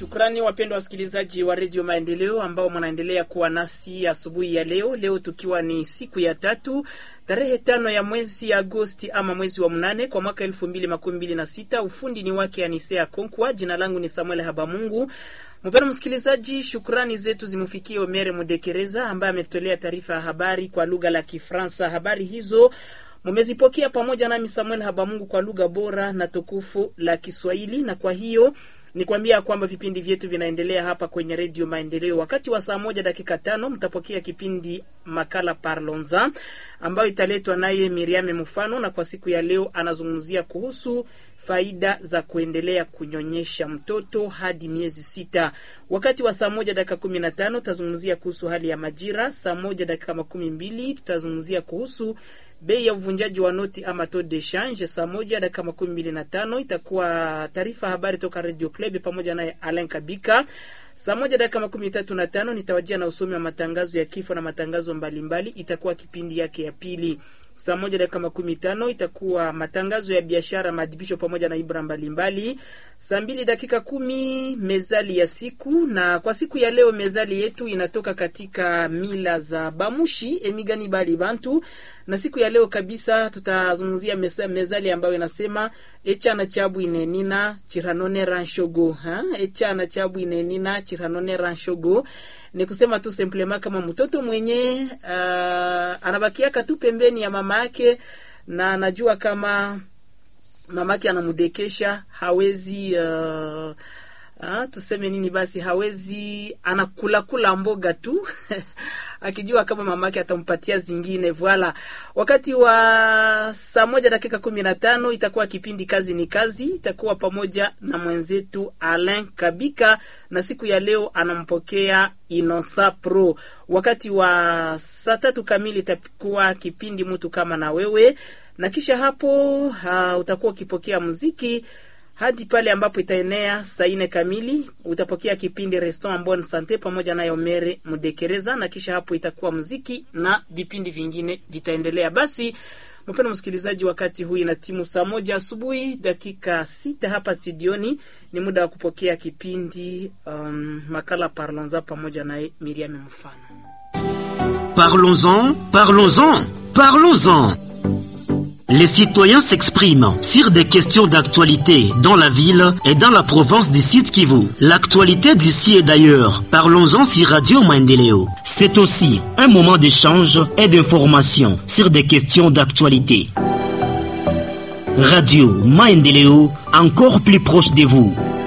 Shukrani wapendwa wasikilizaji wa redio Maendeleo ambao mnaendelea kuwa nasi asubuhi ya leo. Leo tukiwa ni siku ya tatu tarehe tano ya mwezi Agosti ama mwezi wa mnane kwa mwaka elfu mbili makumi mbili na sita. Ufundi ni wake Anisea Konkwa. Jina langu ni Samuel Habamungu. Mpendwa msikilizaji, shukrani zetu zimfikie Omere Mudekereza ambaye ametolea taarifa ya habari kwa lugha la Kifransa. Habari hizo mumezipokea pamoja nami Samuel Habamungu kwa lugha bora na tukufu la Kiswahili, na kwa hiyo ni kuambia kwamba vipindi vyetu vinaendelea hapa kwenye redio Maendeleo. Wakati wa saa moja dakika tano mtapokea kipindi makala Parlonza ambayo italetwa naye Miriame Mfano, na kwa siku ya leo anazungumzia kuhusu faida za kuendelea kunyonyesha mtoto hadi miezi sita. Wakati wa saa moja dakika kumi na tano tutazungumzia kuhusu hali ya majira. Saa moja dakika makumi mbili tutazungumzia kuhusu bei ya uvunjaji wa noti ama taux de change. Saa moja dakika makumi mbili na tano itakuwa taarifa habari toka Radio Club pamoja naye Alain Kabika. Saa moja dakika makumi tatu na tano nitawajia na usomi wa matangazo ya kifo na matangazo mbalimbali, itakuwa kipindi yake ya pili. Saa moja dakika makumi tano itakuwa matangazo ya biashara, maadhibisho pamoja na ibra mbalimbali. Saa mbili dakika kumi mezali ya siku, na kwa siku ya leo mezali yetu inatoka katika mila za Bamushi emigani bali bantu, na siku ya leo kabisa tutazungumzia mezali ambayo inasema echana chabu inenina chiranone ranshogo ha? echana chabu inenina chiranone ranshogo ni kusema tu semplema kama mtoto mwenye uh, anabakiaka tu pembeni ya mama yake na anajua kama mama yake anamdekesha, hawezi uh, uh, tuseme nini basi, hawezi anakula kula mboga tu akijua kama mamake atampatia zingine. Voila, wakati wa saa moja dakika kumi na tano itakuwa kipindi kazi ni kazi, itakuwa pamoja na mwenzetu Alain Kabika, na siku ya leo anampokea Inosa Pro. Wakati wa saa tatu kamili itakuwa kipindi mtu kama na wewe, na kisha hapo uh, utakuwa ukipokea muziki hadi pale ambapo itaenea saa nne kamili utapokea kipindi Restaurant Bonne Sante pamoja na Omere Mudekereza, na kisha hapo itakuwa muziki na vipindi vingine vitaendelea. Basi mpendwa msikilizaji, wakati huu ina timu saa moja asubuhi dakika sita hapa studioni, ni muda wa kupokea kipindi um, makala Parlons-en pamoja na Miriam Mfano. Parlons-en, parlons-en, parlons-en. Les citoyens s'expriment sur des questions d'actualité dans la ville et dans la province du Sud Kivu. L'actualité d'ici et d'ailleurs. Parlons-en sur Radio Maendeleo. C'est aussi un moment d'échange et d'information sur des questions d'actualité. Radio Maendeleo, encore plus proche de vous.